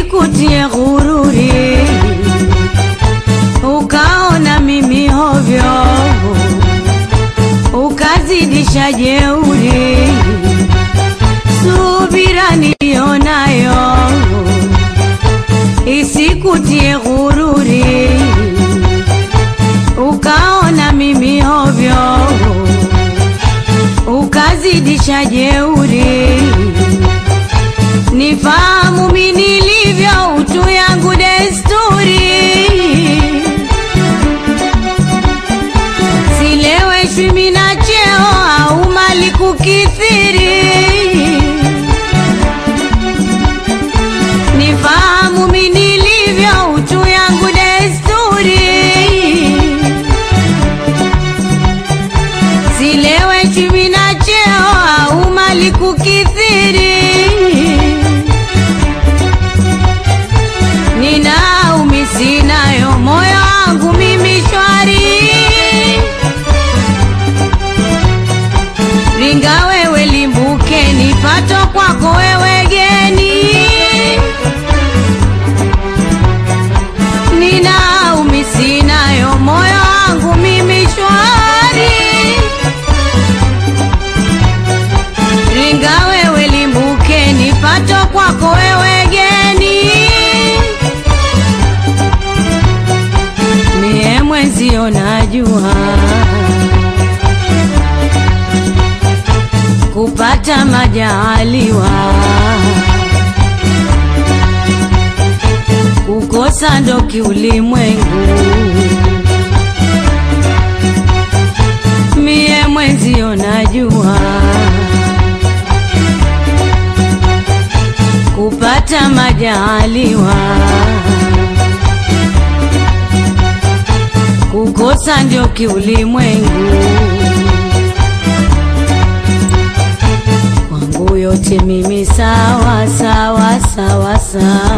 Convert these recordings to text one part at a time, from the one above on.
isikutie ghururi ukaona mimi hovyo ukazidisha jeuri subira nilionayo isikutie ghururi ukaona mimi hovyo ukazidisha jeuri nifahamu mi nilivyo utu yangu desturi sileweshwi mina cheo au mali kukithiri nifahamu mi nilivyo utu yangu desturi sileweshwi mina cheo au mali kukithiri ninaumi sinayo moyo wangu mimi shwari ringa wewe limbuke nipato kwako wewe geni ninaumi sinayo moyo wangu mimi shwari ringa wewe limbuke nipato kwako wewe geni mie mwenzio najua kupata majaliwa kukosa ndo kiulimwengu mie mwenzio najua kupata majaliwa kukosa ndio kiulimwengu kwangu yote mimi sawa sawa sawa sawa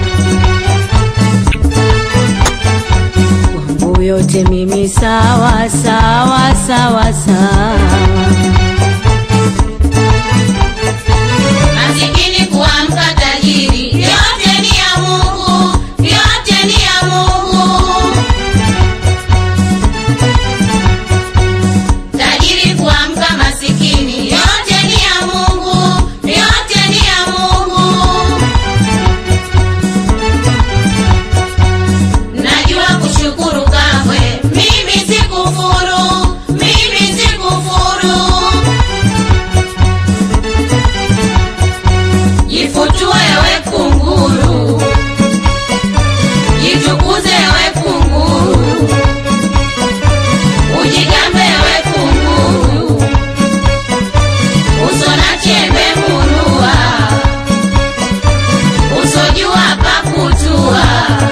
kwangu yote mimi sawa sawa sawa sawa masikini kuamka tajiri, yote ni ya Mungu, yote ni ya Mungu. Tajiri kuamka masikini, yote ni ya Mungu, yote ni ya Mungu. Najua kushukuru kamwe, mimi sikufuru, mimi sikufuru. Jifutue we kunguru, jitukuze we kunguru, ujigambe we kunguru, uso na chembe murua, usojua pakutua,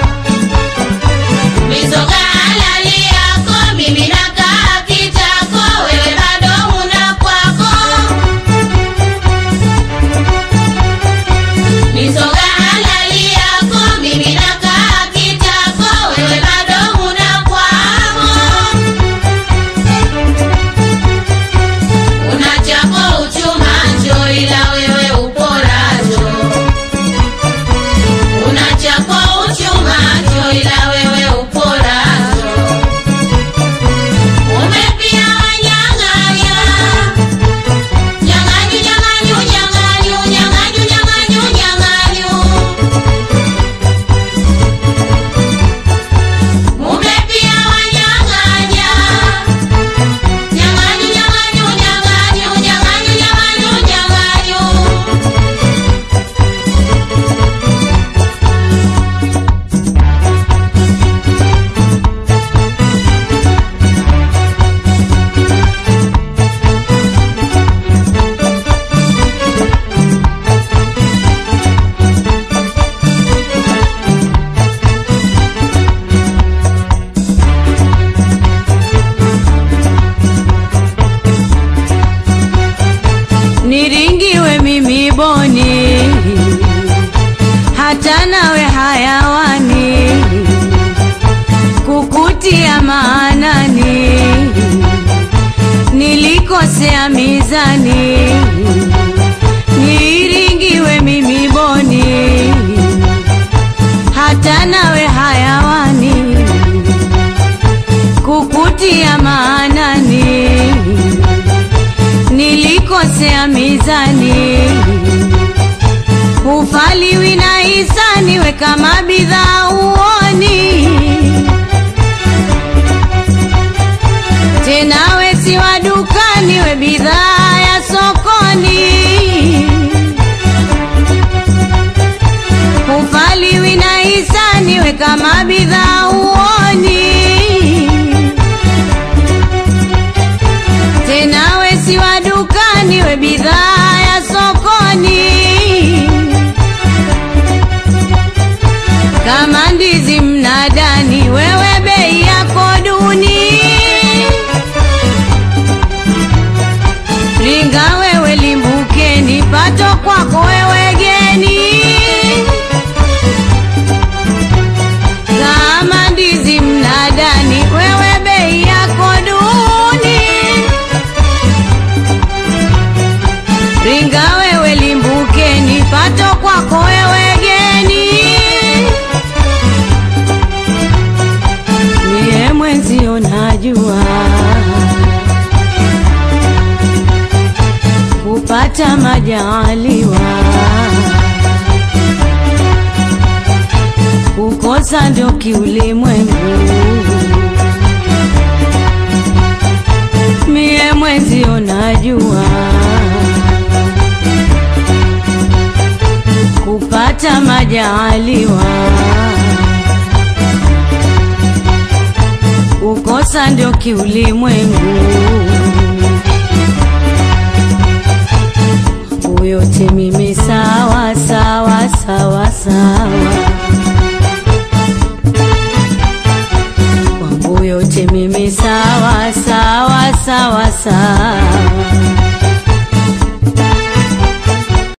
mizoga halali yako, mimi nakaa kitako, wewe bado una kwako mizoga halali yako mimi nakaa kitako wewe bado huna kwako una chako uchumacho ila wewe uporacho una chako uchumacho ila wewe uporacho umepia wanyang'anya Nyang'anyu, nyang'anyu, nyang'anyu, nyang'anyu, nyang'anyu, nyang'anyu. Mume pia wanyang'anya. Nyang'anyu, nyang'anyu, nyang'anyu, nyang'anyu, nyang'anyu, nyang'anyu. niringiwe mimi boni hata nawe hayawani kukutia maanani nilikosea mizani niringiwe mimi boni wakosea mizani ufaliwi na hisani we kama bidhaa uoni tena we si wa dukani we bidhaa ya sokoni ufaliwi na hisani we kama bidhaa uoni tena we si wa dukani we bidhaa ya sokoni kama ndizi mnadani wewe bei yako duni ringa wewe limbukeni pato kwako wewe geni kama ndizi mnadani wewe bei yako duni ringa wewe limbukeni pato kwako wewe geni niye mwenzio najua kupata majaliwa kukosa ndio kiulimwengu mie mwenzio najua kupata majaliwa kukosa ndio kiulimwengu